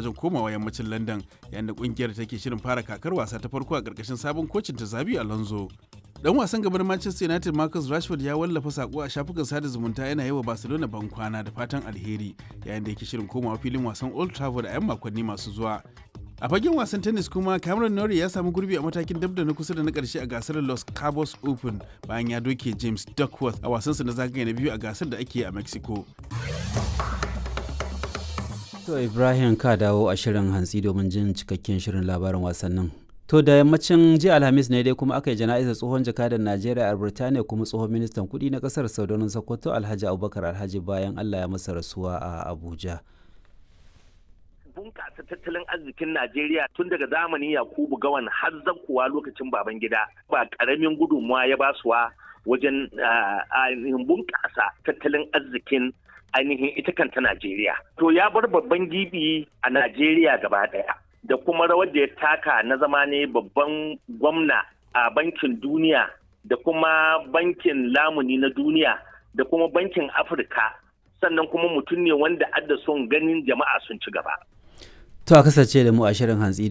wajen komawa yammacin London yayin da kungiyar take shirin fara kakar wasa ta farko a ƙarƙashin sabon kocin ta Zabi Alonso. Dan wasan gaban Manchester United Marcus Rashford ya wallafa sako a shafukan sada zumunta yana yi wa Barcelona ban kwana da fatan alheri yayin da yake shirin komawa filin wasan Old Trafford a 'yan makonni masu zuwa. A fagen wasan tennis kuma Cameron Norrie ya samu gurbi a matakin dab da na kusa da na karshe a gasar Los Cabos Open bayan ya doke James Duckworth a wasansa na zagaye na biyu a gasar da ake a Mexico. To Ibrahim ka dawo a shirin hantsi domin jin cikakken shirin labarin wasannin. To da yammacin jiya Alhamis ne dai kuma aka yi jana'izar tsohon jakadan Najeriya a Birtaniya kuma tsohon ministan kuɗi na ƙasar Saudanin Sokoto Alhaji Abubakar Alhaji bayan Allah ya masa rasuwa a Abuja. bunƙasa tattalin arzikin Najeriya tun daga zamanin Yakubu Gawan har kuwa lokacin baban gida ba ƙaramin gudunmuwa ya basuwa wajen ainihin bunƙasa tattalin arzikin ainihin ita kanta Najeriya. To ya bar babban gibi a Najeriya gaba ɗaya da kuma rawar da ya taka na zama ne babban gwamna a bankin duniya da kuma bankin lamuni na duniya da kuma bankin Afirka sannan kuma mutum ne wanda adda son ganin jama'a sun ci gaba. To a kasance da mu a shirin hantsi